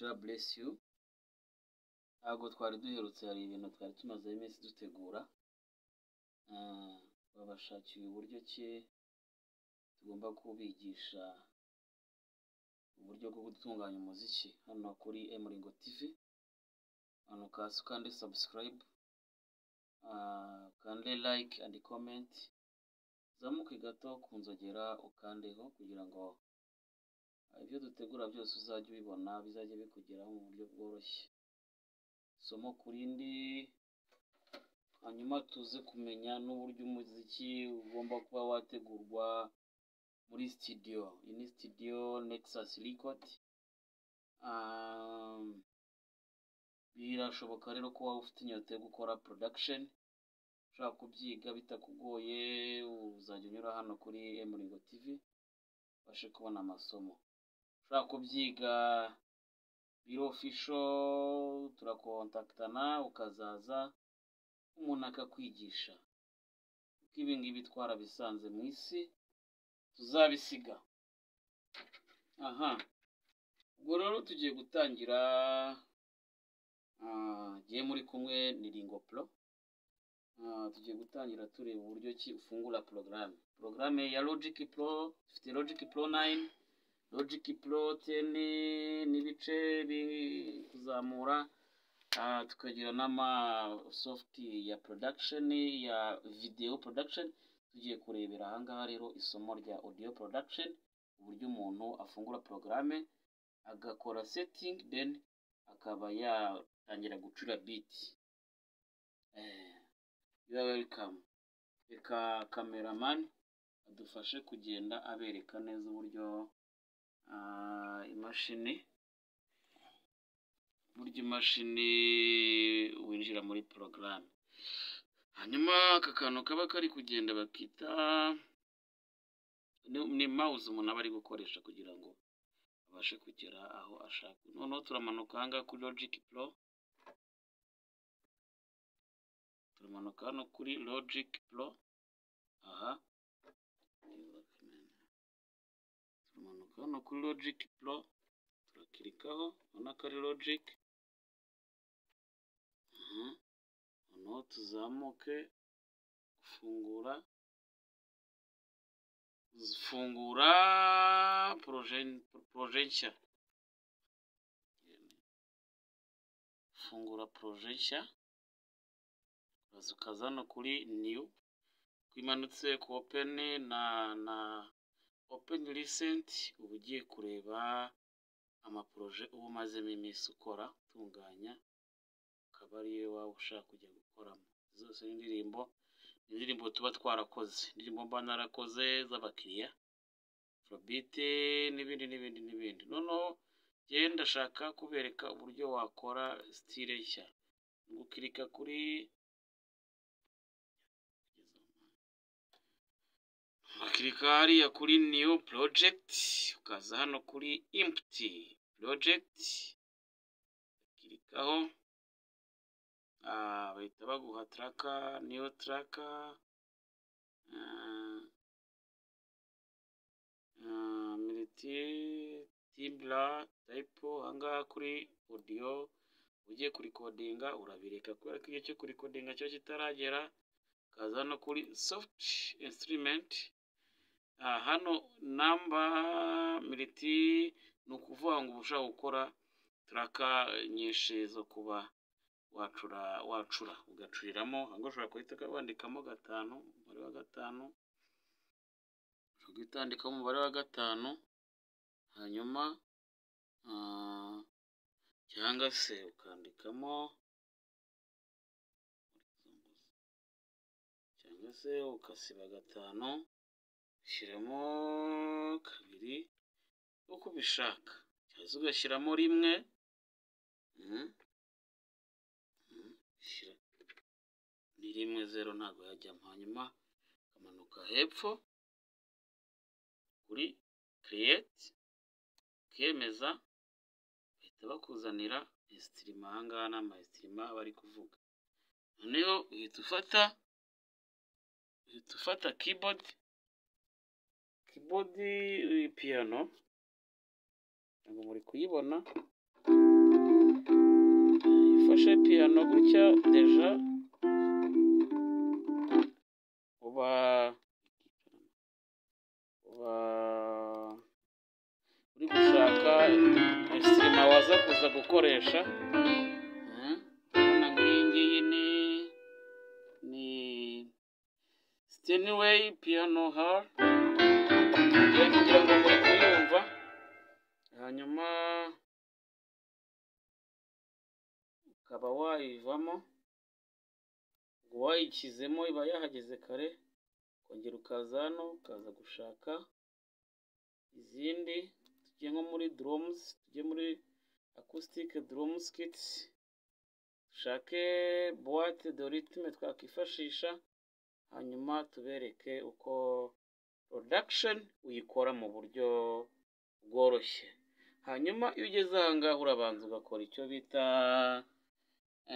God bless you ntabwo twari duherutse hari ibintu twari tumazeho iminsi dutegura Ah, babashakiye uburyo ki tugomba kubigisha uburyo bwo gutunganya umuziki hano kuri emuringo tv hano ukase ukande subscribe ah, ukande like and comment uzamuke gato ku nzogera ukandeho kugira ngo ah, ibyo dutegura byose uzajye ubibona bizajye bikugeraho mu buryo bworoshye isomo ku rindi hanyuma tuze kumenya n'uburyo umuziki ugomba kuba wategurwa muri studio iyi ni studio nexus record Um, birashoboka rero ko waba ufite inyota yo gukora production ushaka kubyiga bitakugoye uzajya unyura hano kuri emuringo tv ubashe kubona amasomo ushaka kubyiga biro ofisho turakontaktana ukazaza umuntu akakwigisha kuko ibi ngibi twarabisanze mu isi tuzabisiga aha ubwo rero tugiye gutangira ah, gihe muri kumwe ni ringo pro Ah, tugiye gutangira tureba uburyo ki ufungura porogaramu porogaramu ya logic pro dufite logic pro 9 logic pro 10 n'ibice biri kuzamura Ah, tukagira n'ama soft ya production ya video production tugiye kurebera ahangaha rero isomo rya audio production uburyo umuntu afungura porogaramu agakora setting then akaba yatangira gucura beat eh, you are welcome reka cameraman adufashe kugenda abereka neza uburyo ah, imashini burya imashini winjira muri porogaramu hanyuma aka kantu kaba kari kugenda bakita ni- ni mouse umuntu aba ari gukoresha kugira ngo abashe kugera aho ashaka noneho turamanuka ahangaha kuri logic pro turamanuka hano kuri logic pro aha turamanuka hano kuri logic pro turakirikaho urabona ko ari logic Mhm. noneho tuzamuke gufungura fungura poroje- poroje nshya fungura poroje nshya uraza ukaza hano kuri new kwimanutse ku open na na open recent uba ugiye kureba amaporoje uba umazemo iminsi ukora utunganya ukaba ariyo waba ushaka kujya gukoramo zose ni indirimbo ni indirimbo tuba twarakoze indirimbo mba narakoze z'abakiriya afurobite n'ibindi n'ibindi n'ibindi noneho njyewe ndashaka kubereka uburyo wakora sitile nshya Ni ugukirika kuri ukakirika hariya kuri new project ukaza hano kuri empty project ukakirikaho Ah, bahita baguha traka niyo traka Ah, ah, militi tibla tayipo ahangaha kuri odiyo ugiye kurikodinga urabireka kubera ko igihe cyo kurikodinga cyo kitaragera ukaza hano kuri soft instrument Ah, hano namba militi ni ukuvuga ngo uba ushaka gukora traka nyinshi zo kuba wacura wacura ugacuriramo ahubwo ushobora guhita wandikamo gatanu umubare wa gatanu ushobora guhita wandikamo umubare wa gatanu hanyuma ah, cyangwa se ukandikamo cyangwa se ugasiba gatanu ushyiramo kabiri uko ubishaka cyangwa se ugashyiramo rimwe Mhm. Mhm. Shyira. ni rimwe zero ntabwo yajyamo hanyuma ukamanuka hepfo kuri create ukemeza bahita bakuzanira esitirima ahangaha ni amaesitirima bari kuvuga noneho uhita ufata uhita ufata keyboard keyboard eh, piano ntabwo muri kuyibona piyano gutya deja uba uba uri gushaka sima waza kuza gukoresha Mhm. urabona nk'iyi ngiyi ni ni steniway piyano hari kugira ngo muri kuyumva hanyuma ukaba wayivamo ngo wayikizemo iba yahageze kare ukongera ukaza hano ukaza gushaka izindi tujye nko muri drums tujye muri acoustic drums kit dushake boite de rythme twakwifashisha hanyuma tubereke uko production uyikora mu buryo bworoshye hanyuma iyo ugeze aha ngaha urabanza ugakora icyo bita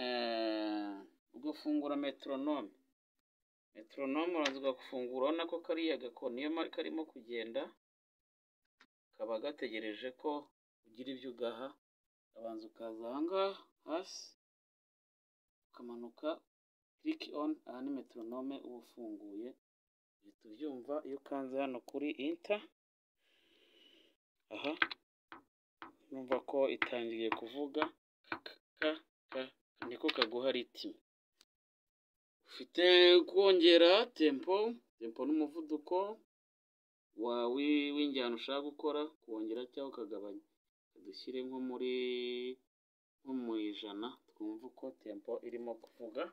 eh, ugafungura metronome metronome urabanza ugafungura urabona ko kariya gakoni iyo ma- karimo kugenda kaba gategereje ko ugira ibyo ugaha urabanza ukaza aha ngaha hasi ukamanuka click on aha ni metronome uba ufunguye uhita ubyumva iyo ukanze hano kuri inter aha numva ko itangiye kuvuga ka ka niko kaguha ritime ufite kongera tempo tempo n'umuvuduko wawe w'injyana ushaka gukora kuwongera cyangwa ukagabanya dushyire nko muri nko mu ijana twumve uko tempo irimo kuvuga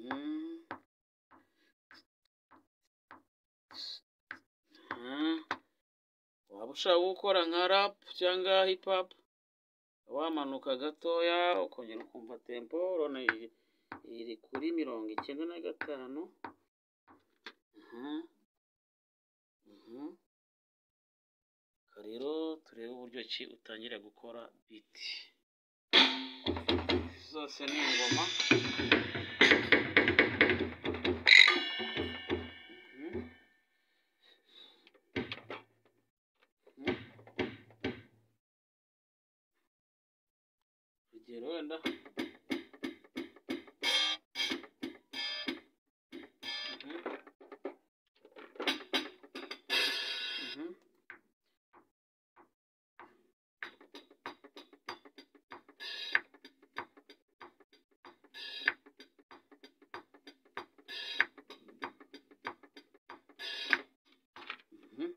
Mhm. Mhm. waba ushaka gukora nka rap cyangwa hip hop wamanuka gatoya ukongera ukumva tempo urabona iri iri kuri mirongo icyenda na gatanu Mhm. Mhm. Reka rero turebe uburyo ki utangira gukora biti zose ni ingoma Mhm. urugero wenda Mhm. Mhm. Mhm.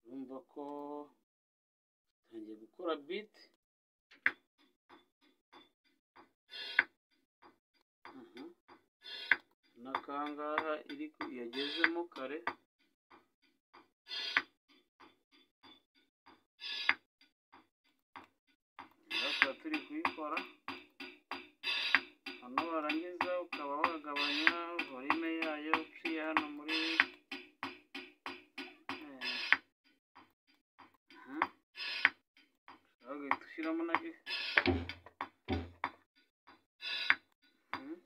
urumva ko utangiye gukora biti Mhm. n'akangaha iri ku- yagezemo kare tuba turi kuyikora hano warangiza ukaba wagabanya volume yayo uciye hano muri eh, aha. Ushaka ugahita ushyiramo na ge- Mhm. Mhm.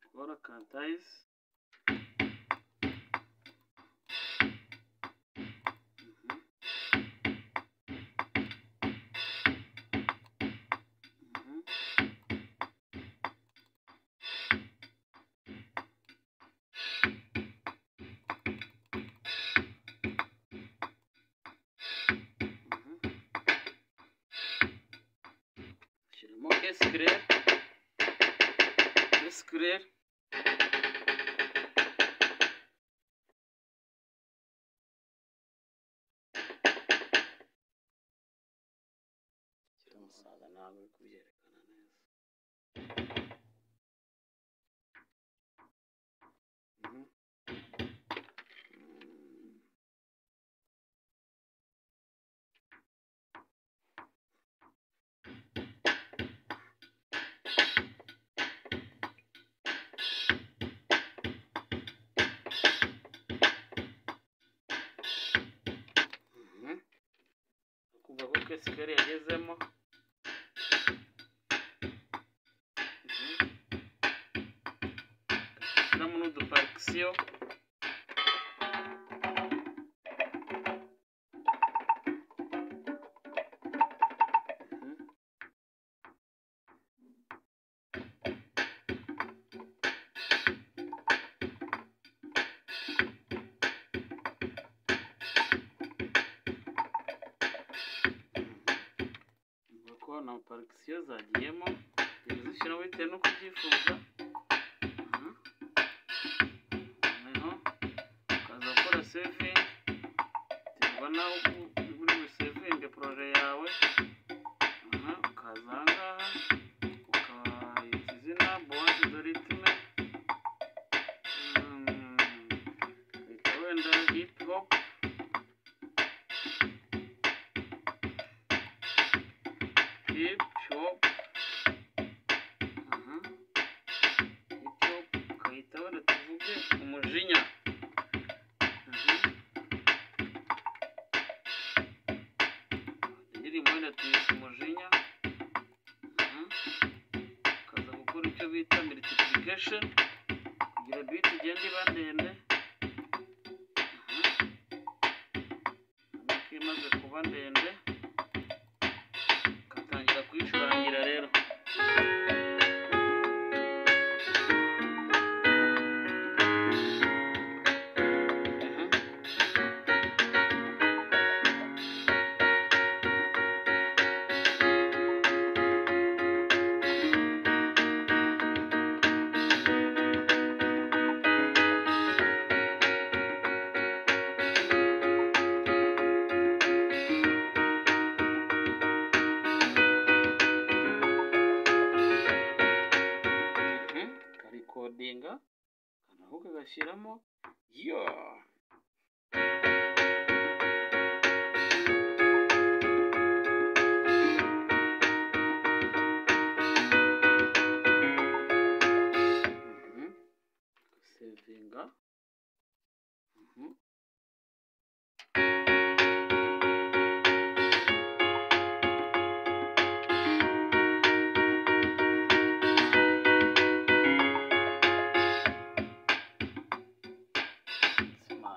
Agora cantar isso. Uhum. Uhum. Uhum. Tiramos escrever. Escrever. Tiramusaga ntabwo uri kubyerekana neza. Mhm. Mm. sql yagezemo dushyiramo n'uduparikisiyo nuko na parikisiyo zagiyemo zigenda zishyiramo bitewe n'uko ubyifuza Aha. noneho ukaza gukora sevingi biterwa n'aho ubu- uba uri busevinge poroje yawe Aha, ukaza aha ngaha ukayita izina bonse doritime ukayita wenda hip hop hip hop aha hip hop ukayita wenda tuvuge umujinya Aha. indirimbo wenda tuyise umujinya Aha. ukaza gukora icyo bita multiplication kugira biti igenda iba ndende Aha. ubona ko imaze kuba ndende ugatangira kuyicurangira rero Aha. ukarikodinga akanaho kagashyiramo yo Mhm. Ugasevinga. Mhm. Smart.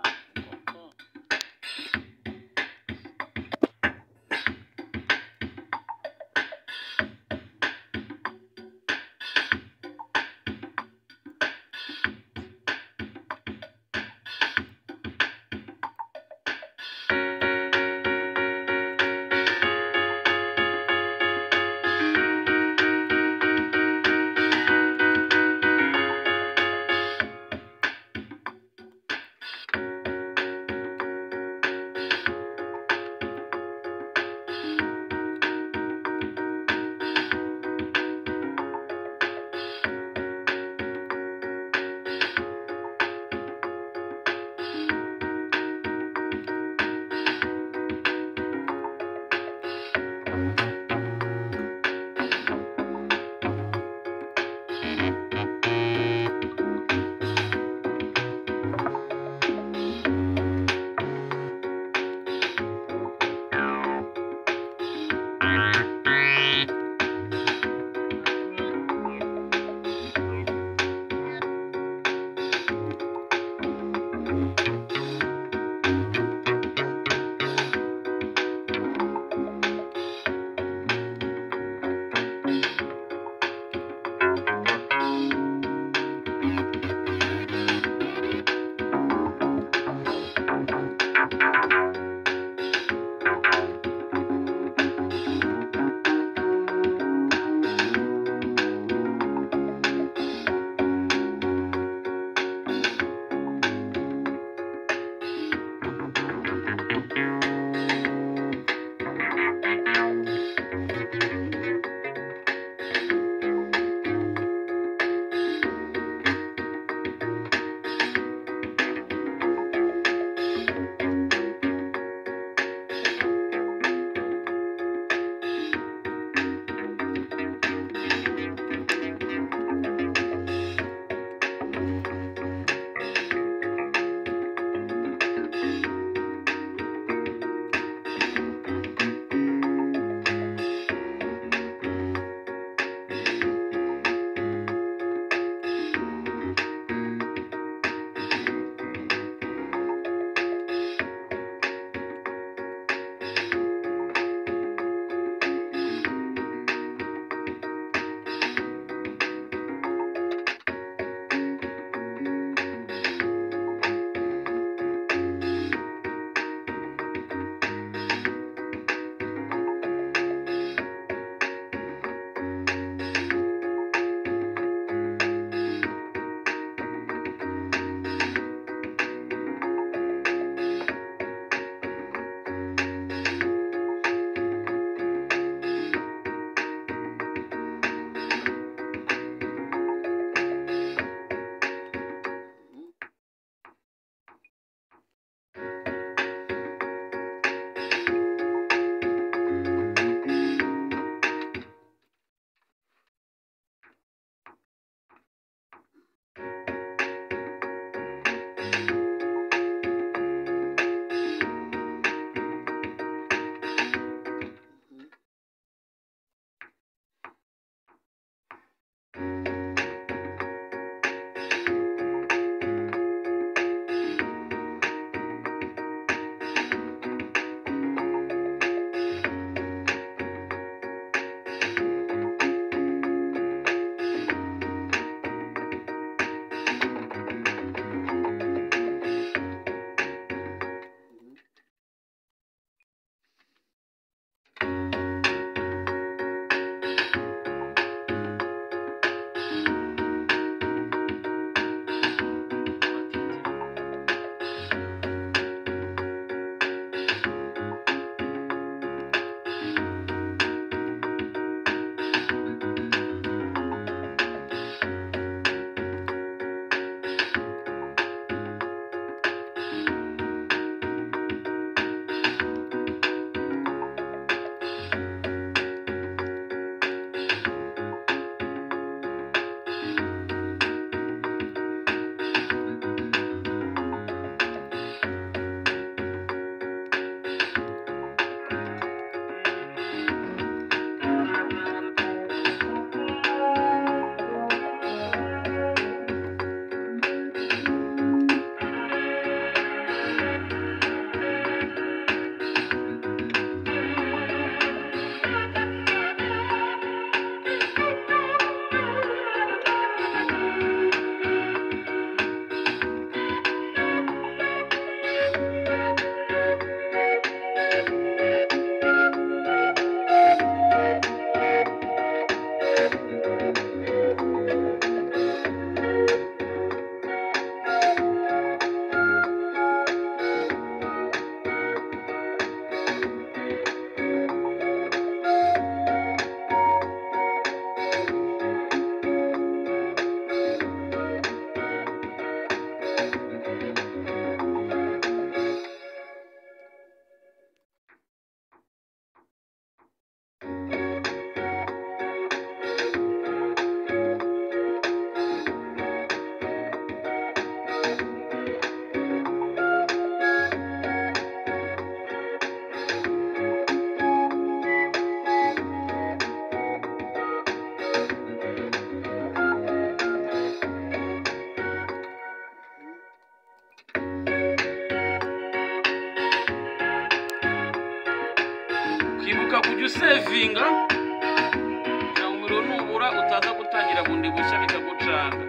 kujya usevinga kugira ngo umuriro nubura utaza gutangira bundi bushya bikagucanga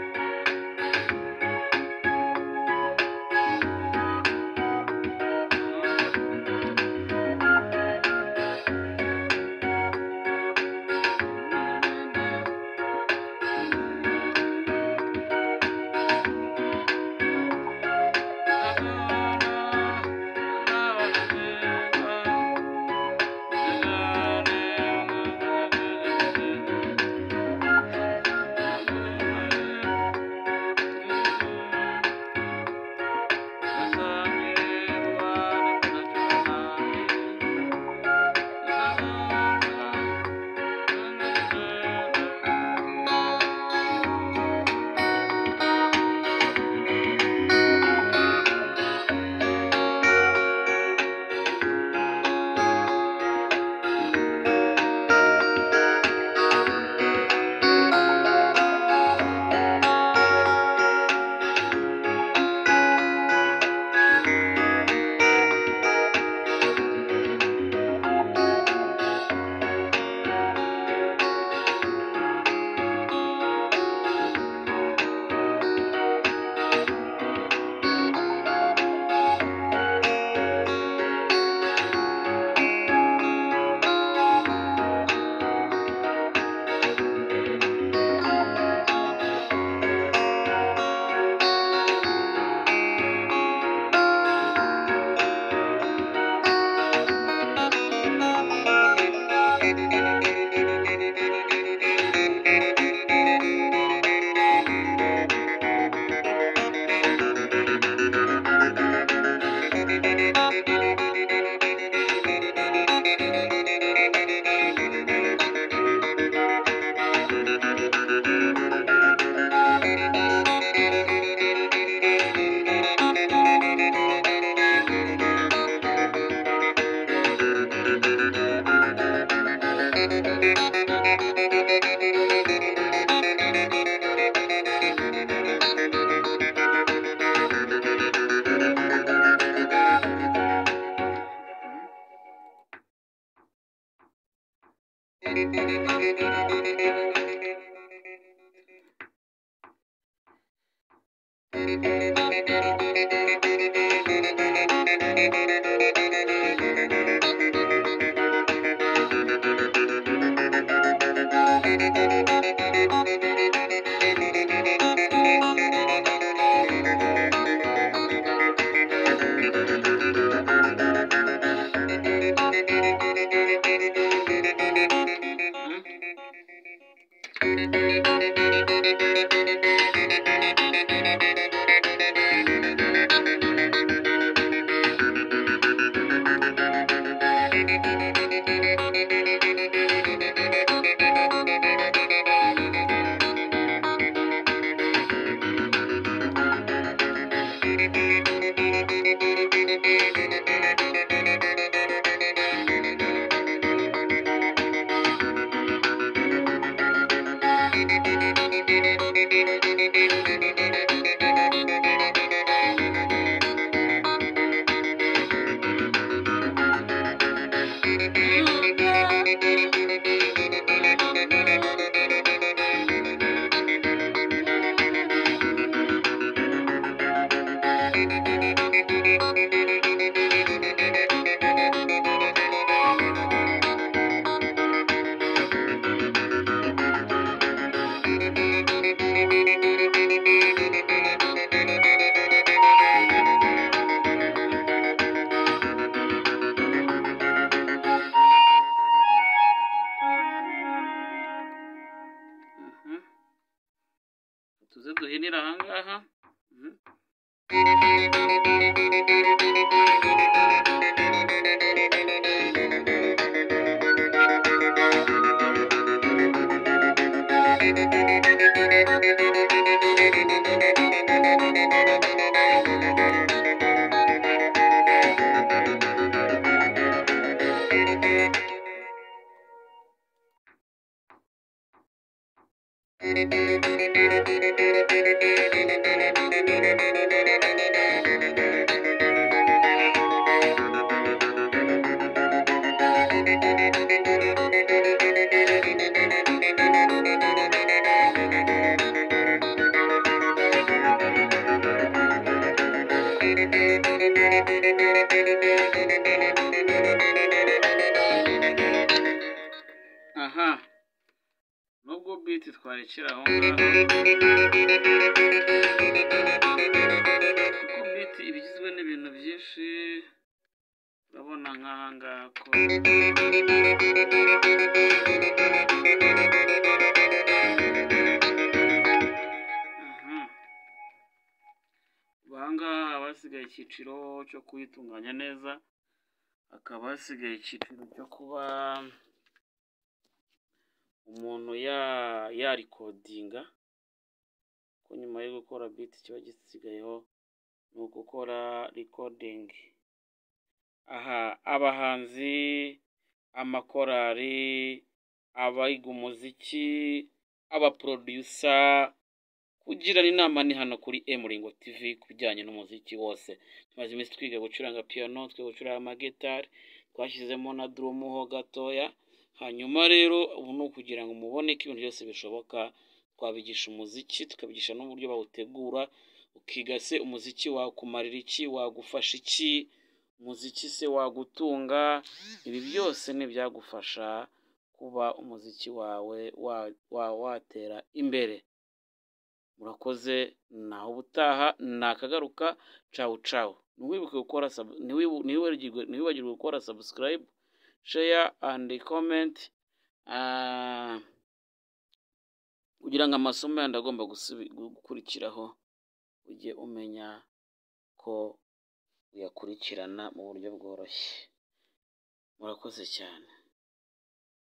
tuze duhinira ahangaha Mhm. ubwo biti twarekera aho ngaho kuko biti iba igizwe n'ibintu byinshi urabona nk'aha ngaha ko aha ubu aha ngaha haba hasigaye icyiciro cyo kuyitunganya neza hakaba hasigaye icyiciro cyo kuba umuntu ya- yarikodinga ko nyuma yo gukora biti kiba gisigayeho ni ugukora rikodingi aha abahanzi amakorari abayiga umuziki abaporoduyusa kugirana inama ni hano kuri emuringo tv ku bijyanye n'umuziki wose tumaze iminsi twiga gucuranga piyano twiga gucuranga amagitari twashyizemo na durumu ho gatoya hanyuma rero ubu ni ukugira ngo mubone ko ibintu byose bishoboka twabigisha umuziki tukabigisha n'uburyo bawutegura ukiga se umuziki wakumarira iki wagufasha iki umuziki se wagutunga ibi byose ni ibyagufasha kuba umuziki wawe wa- wa- watera imbere murakoze naho ubutaha nakagaruka cawu cawu ntiwibuke gukora sub- ntiwibu- ntiwibagirwe ntiwibagirwe gukora subscribe share and comment Ah, kugira ngo amasomo yandi agomba gusubi- gukurikiraho ujye umenya ko uyakurikirana mu buryo bworoshye murakoze cyane